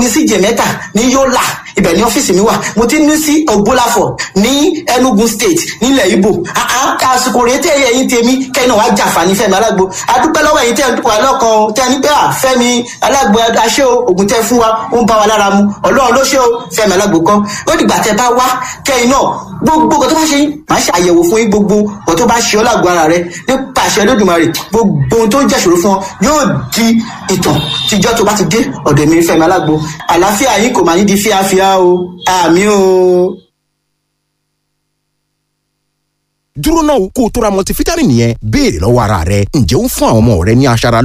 mi sí jẹ̀mẹ́ta ní yọ́là ibẹ̀ ní ọ́fíìsì mi wà mo ti ní sí ògbólàfọ̀ ní enugu state nílẹ̀ ibo àsìkò rèé tẹ́ ẹ̀yìn tèmi kẹ́yìn náà wàá jàǹfààní fẹ́mi alágbo adúpẹ́ lọ́wọ́ ẹ̀yìn tẹ́ ẹ̀ ń dúpọ̀ alọ́kan o tẹ́ ẹ ní pé à fẹ́mi alágbo aṣẹ́ o ògùn tẹ́ fún wa ó ń bá wa lára mu ọlọ́run ló ṣe o fẹ́mi alágbo kọ́ ó dìgbà tẹ́ bá wá kẹ́yìn náà gbogbo nǹkan tó bá ṣe yín máa ṣe àyẹ̀wò fún yín gbogbo nǹkan tó bá ṣe ọ́ lágbo ara rẹ nípa àṣẹ Olódùmarè gbogbo ohun tó ń jẹ́ṣòro fún ọ yóò di ìtàn tíjọ́ tó bá ti dé ọ̀dọ̀ mi fẹ́mi alágbo àlàáfíà yín kò máa ní di fíafíà o àmì o. dúró náà kó o tó ra multivitamin yẹn béèrè lọ́wọ́ ara rẹ ǹjẹ́ ó ń fún àwọn ọmọ rẹ ní aṣara